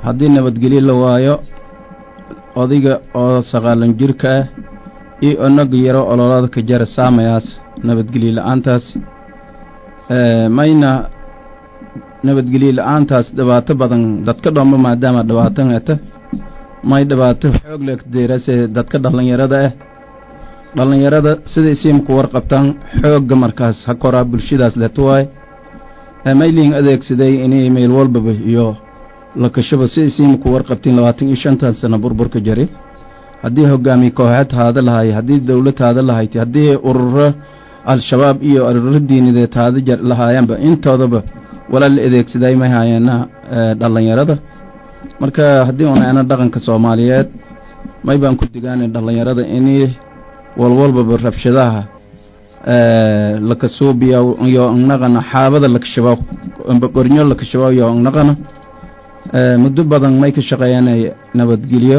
haddii nabadgelyo la waayo odayga oo saqaalan jirka ah iyo onaga yaro ololada ka jara saamayaas nabadgelyo la-aantaas mayna nabadgelyo la-aantaas dhibaato badan dadka dhoomba maadaama dhibaato heta may dhibaato xoog leeg deerase dadka dhallinyarada ah dhallinyarada siday siimku warqabtaan xoogga markaas ha koraa bulshadaas leeto waaye mayliin adeegsaday inay meel walbaba iyo lakashaba siday siimku warqabtiin labaatan iyo shantan sano burburka jari haddii hogaamiye kooxeed haada lahay haddii dowlad haada lahayd haddii ururo al-shabaab iyo ururo diinideed haada lahaayaanba intoodaba walaa la adeegsaday may haayeena dhallinyarada marka haddii un ana dhaqanka soomaaliyeed may baan ku digaana dhallinyarada inay walwalbaba rabshadaha lakasuubiya iyo naqana xaabada lakashabaw qornyo lakashabaw iyo naqana muddo badan may ka shaqeeyanay nabadgelyo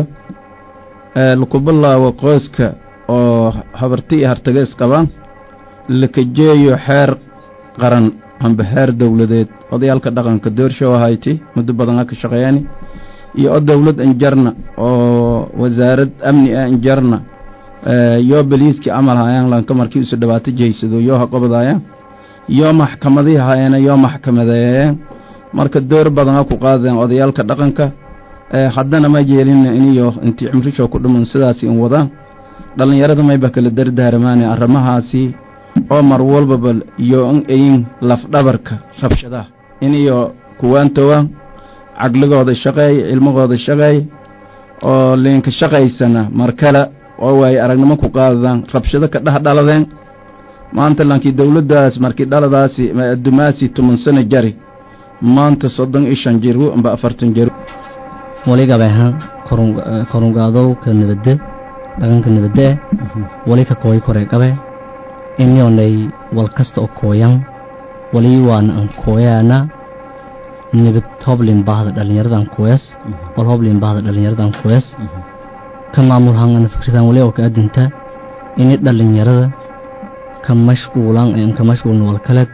lakubilaawo qoyska oo habarti iyo hartaga isqabaan lakajeeyo xeer qaran amba xeer dowladeed odayaalka dhaqanka doorshow ahayti muddo badan a ka shaqeeyani iyo o dowlad injarna oo wasaarad amni ah injarna yoo beliiskii camal haayaan lanka markii isu dhibaato jeysado yoo ha qobadaayaan yoo maxkamadii haayana yoo maxkamadeeyeen marka door badan ha ku qaadeen odayaalka dhaqanka haddana ma jeelina iniyo intii cimrishoo ku dhuman sidaasi in wadaan dhallinyarada mayba kala dardaaramaane arrimahaasi oo mar walbaba iyo in ayin lafdhabarka rabshadaha iniyo kuwaantowaan caqligooda shaqeey cilmigooda shaqeey oo liinka shaqaysana mar kale oo waay aragnimo ku qaadadaan rabshado ka dheh dhaladeen maanta lankii dowladdaas markii dhaladaasi dumaasi toban sano jari maanta soddon iyo shan jiru amba afartan jiru wali gabeeha korungaadowka nabadde dhaqanka nabadde wali ka kooy kore gabe inyoonay wal kasta oo kooyan wali waana an kooyaana nabad hoblin baahda dhallinyaradan kooyas wal hoblin baahda dhallinyaradan kooyas ka maamul hangana fikridan wali oo ka adinta ini dhallinyarada ka mashquulan aan ka mashquulna wal kale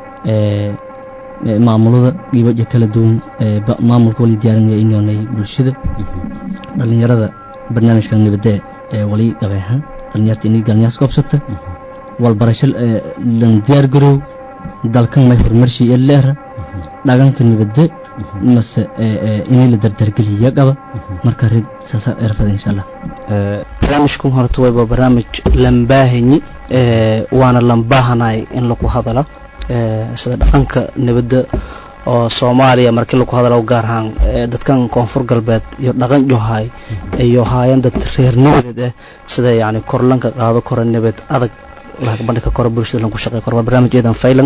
ee maamulada dhibaja kala duwan ee maamulka wali diyaarinaya inyoonay bulshada dhallinyarada barnaamijka nabadde ee wali gabeeha dhallinyarta inay galnyaas goobsata walbarasho lan diyaar garow dalkan may horumarshi ee leera dhaganka nabadde mase inay la dardargeliya qaba marka rid saasa erfada insha allah barnaamijkan horta wayba barnaamij lambaahanyi waana lambaahanay in lagu hadala sida dhaqanka nabadda oo soomaaliya markii lagu hadalo gaar ahaan dadkan koonfur galbeed iyo dhaqan johay iyo haayeen dad reer nabadeed ah sida yani korlanka qaado kora nabad adag bandhigka kora bulshada lagu shaqey karo waa barnaamij eedan faylan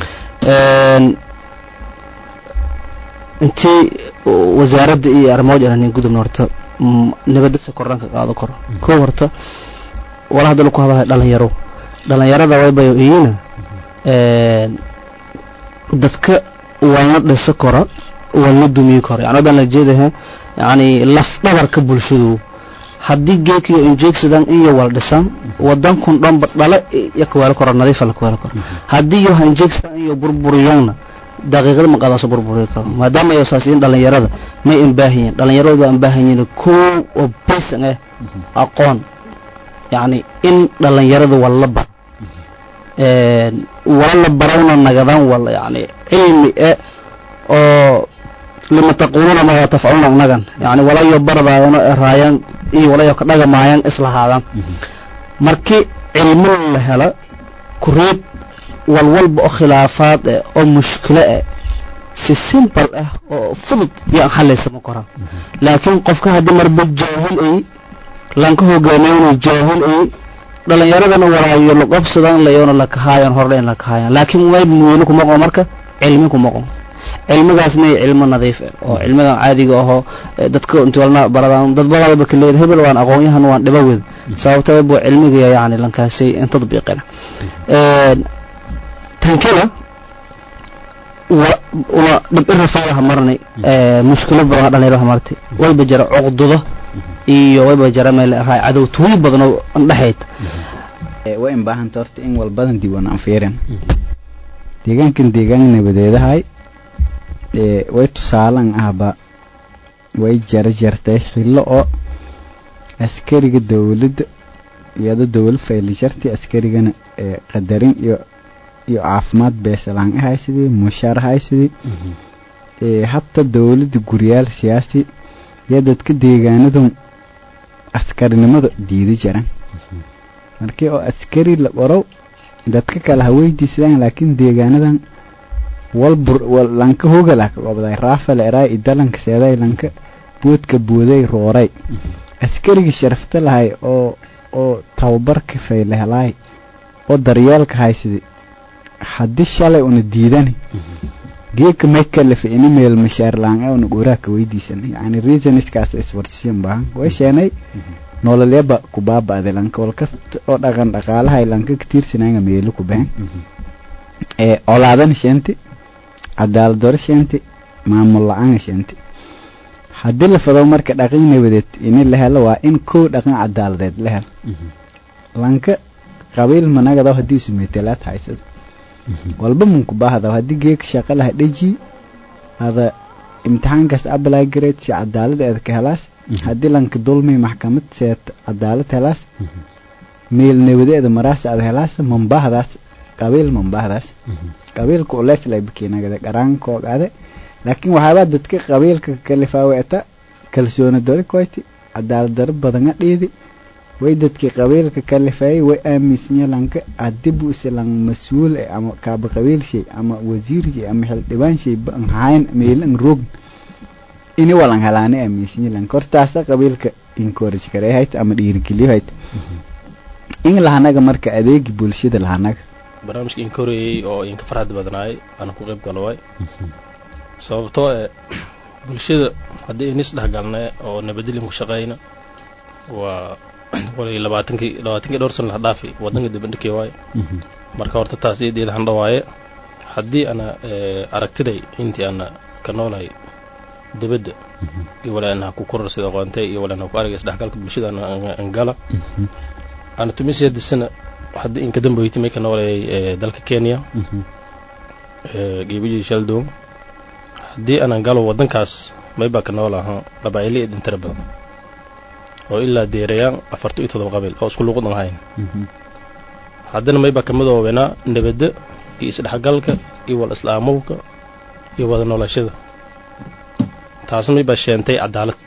intii wasaaradda iyo arrimood iranin gudubna horta nabadasa korlanka qaado karo koo horta wala hadda lagu hadalayo dhalinyaro dhalinyarada waybayo iyina dadka walna dhisa kora walna dumiyi kora yani wadaan la jeedaha yani laf dhabarka bulshadu haddii geekiyo injeegsadan iyo wal dhisan wadankun dhanba dhala iyo kaweelo koro nadiifa la kaweelo koro haddii iyo ha injeegsadan iyo burburiyowna daqiiqada ma qaadaaso burburi karo maadaama ay saasiin dhalinyarada may imbaahanyiin dhalinyaradu waa imbaahanyiin koo oo baysan ah aqoon yacni in dhalinyarada walla bar wala la barawna nagadan wala yani cilmi e oo lima taquuluuna ma tafcaluuna nagan yani walayo baradaayano eraayan iyo walayo ka dhagamaayan islahaadaan markii cilmo la hela kureed walwalba oo khilaafaad eh oo mushkilo eh si simple ah oo fudud yaan xalaysama koraan laakiin qofka haddii marba jaahil ay lanka hogaamiyona jaahil ay dhalinyaradana walaayo laqobsadan layona lakahaayan horle in lakahaayan laakiin way muweyne kuma qo marka cilmi kuma qo cilmigaasna cilmo nadiif ah oo cilmigan caadiga ahoo dadka inti walna baradaan dad badalba kaleed hebel waan aqoonyahan waan dhiba wed sababta bu cilmiga yani lankaasay in tadbiiqina tankina una dhibirafadaha marnay mushkilo badan dhalinyarada martay wayba jira cuqdudo iyo wayba jira meel raay cadowtooyin badan oo andhexayd way in baahanta horta in walbadan diiwaan aan fiirin deegaankan deegaan nabadeedahay way tusaalan ahba way jarjartay xillo oo askariga dowladda iyadoo dowlad fayli jartay askarigana ee qadarin iyo iyo caafimaad beesalaan ahaysidii mushaar ahaysidii ee hata dowladda guryaal siyaasi iyo dadka deegaanadu askarinimada diidi jiraan markii oo askari la qorow dadka kale ha weydiisadaan laakiin deegaanadan walbur wal lanka hogala ka qabday raafal eray idalanka seeday lanka boodka booday rooray askariga sharafta lahay oo oo tababarka fayle helay oo daryeelka haysidii haddii shalay una diidani geedka may kalafa ini meel mashaar laan una gooraaka weydiisan yani reasoniskaas iswarsishan baahan way sheenay nololyaba ku baaba'day lanka walkasta oo dhaqan dhaqaalahay lanka katiirsananga meelo ku bahan ee olaadana sheenti cadaalad daro sheenti maamul la-aan sheenti haddii la fado marka dhaqan nabadeed ini la helo waa in kow dhaqan cadaaladeed la helo lanka qabiil managadaw haddii isu meetelaad haysada walba munku baahdaw haddii geeka shaqa laha dheji ada imtixaankaas apply grade si cadaalad eed ka helaas haddii lanka dulmi maxkamad seet cadaalad helaas meel nabadeeda maraas ad helaas mambaahdaas qabiil mambaahdaas qabiilka uleys lay bikinagade qaraankoogade laakiin waxaabaa dadka qabiilka kalifaaweeta kalsooni dori koyti cadaalad daro badanga dhiidi way dadkii qabiilka kalifeeyay way aaminsanya lanka haddii buuse lang mas-uul eh ama kaaba qabiil shay ama wasiir shay ama xildhibaan shay ba ang hayn meel ang rogn ini walang helaani aaminsanya lanka hortaasa qabiilka encourage kareehayt ama dhiirigeliyohayt in lahanaga marka adeegi bulshada lahanaga barnaamijka in korayey oo inka farxad badnaayay aan ku qayb galo waay sababtoo ee bulshada haddii inis dhexgalna oo nabadilin ku shaqayna waa walay labaatankii labaatankii dhowr sana la dhaafi waddanka dibandhikii waaye marka horta taas iyadeeda handha waaye haddii ana aragtiday intii ana ka noolahay dibadda iyo walaana ku korar sida aqoontay iyo walaana ku aragay isdhexgalka bulshada an gala ana tumisiyada sana haddii inka dambeyti may ka noolayay dalka kenya geebijii shaldown haddii aanan galo waddankaas maybaa ka noolaha qabaa'ili idin tira badan oo ilaa deerayaan afarto iyo todoba qabiil oo isku luuqdan ahayn haddana maybaa ka midoobenaa nabadda iyo isdhexgalka iyo wal islaamowka iyo wada noolashada taasna maybaa sheentay cadaalad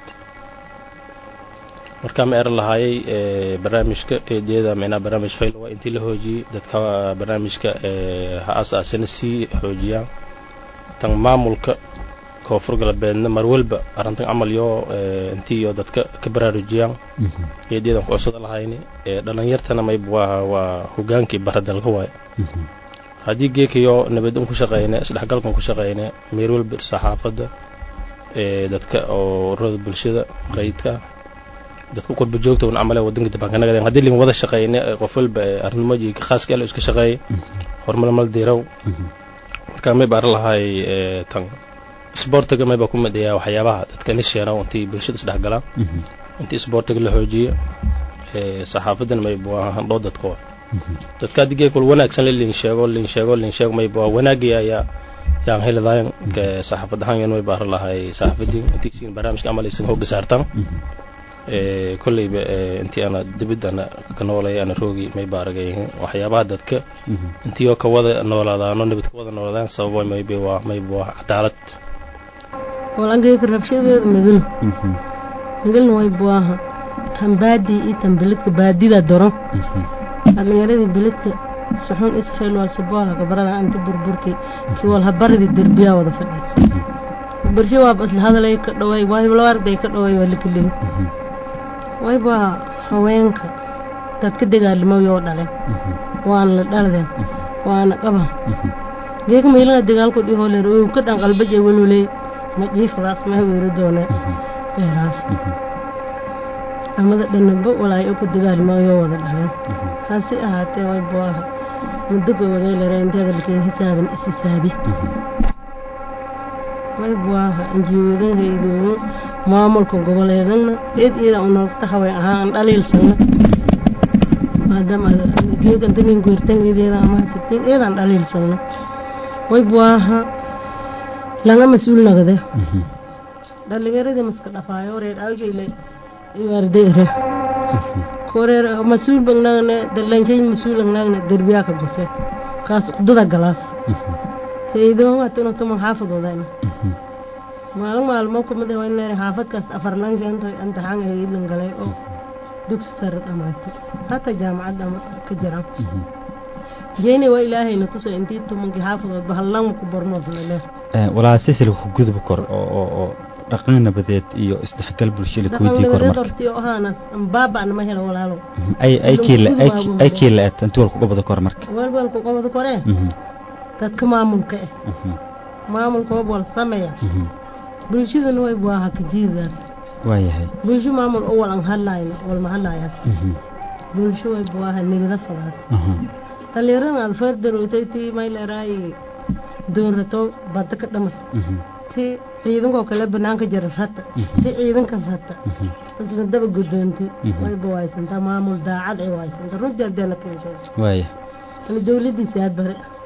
markaa ma eran lahaayay barnaamijka eedyada micnaha barnaamij fayl waa intii la hoojiyey dadka barnaamijka ha asaasana sii xoojiyaan tan maamulka koonfur galbeedna mar walba arrintan camal yoo intii iyo dadka ka baraarujiyaan eedyadan ku codsada lahayni dhalinyartana mayb waa waa hogaankii baradalka waaye haddii geekayo nabadin ku shaqeyne isdhexgalkan ku shaqeyne meer walba saxaafadda dadka oo ururada bulshada rayidka dadka qurba joogta un camale wadanka dibaankanagadeen haddii lin wada shaqeyne qof walba arrimooyi khaaska elo iska shaqeeyay horumar mal diiraw marka may baaran lahay tan isboortiga may baa ku midayaa waxyaabaha dadka ni sheena intii bulshada isdhexgalaan intii isboortiga la xoojiyo saxaafadan may bua handhoo dadka waa dadka haddii geekul wanaagsan le lin sheego lin sheego lin sheego may bua wanaagii ayaa yaan helidayn saxaafad ahaan yan may baaran lahay saxaafadii intii siin barnaamijka camal aysan hooga saartaan kolleyba intii ana dibid ana ka noolay ana roogi may baaragay waxyaabaha dadka intii oo ka wada noolaadaano nabad ka wada noolaadaan sababa maybe waa maybe waa cadaalad walageyka rabshadeeda migil migilna way buaha tan baadi iyo tan biladka baadida doro dhalinyaradii biladka suxun isfeel wal saboolha gabarada anta burburki ki wal habaridi derbiyaa wada fadhi barshe waa isla hadalay ka dhaway waaarday ka dhaway waa lakeliyo wayba haweenka dadka dagaalimoyo oo dhalen waana la dhaladeen waana qaban geeka maylana dagaalku dhihoo leer ow ka dhan qalbaje welweley ma jiifadaas ma haweero doone eeraas amada dhanaba walaay oo ku dagaalimoyo wada dhaleen hase ahaatee way booha muddo gowaday lere inteeda lakin hisaaban ishisaabi way buaha injiweedanhaydoono maamulka goboleedana eed iyada unagta haween ahaa aan dhaliilsano maadaama geegantanin goortan eedeeda ama hasabtiin eedaan dhaliilsano way buaha laga mas-uul nagde dhalinyaradii maska dhafaayo reer awshayle iwaardeere koreer mas-uul bagnaagna dalanshay mas-uul agnaagna derbiyaa ka gose kaas uqdada galaas faydoongatino tuman xaafadoodaana maalin maalmo kumid waa inay xaafadkaas afar lanka inta imtixaan haylan galay oo dugsi sare dhamaatay hata jaamacadda ama ka jiraan jeeni waa ilaahayna tusa intii tumankii xaafadood bahallanma ku barnood laleer walaa silsilka ku gudub kor oo oo oo dhaqan nabadeed iyo isdhexgal bulsho la kuweydiin kor marka hortii ahaana baaba'na ma helo walaalo ay ay kiila ay ay kiila at intii wal ku qabado kor marka walwal ku qabado koree dadka maamulka eh maamulka waa wal sameeya bulshaduna way waaha ka jiidaan waayahay bulsho maamul oo wal an hadlayno wal ma hadlayaan bulsho way waaha nibada falaad dhalinyarada alfeer darootay tii mayleeraay doonrato badda ka dhamat ti ciidankoo kale banaanka jira rata ti ciidanka rata isla daba guddoonti wayba waaysantaa maamul daacad ay waaysanta runtii haddee la keenshay waaya dowladdiisa aad bare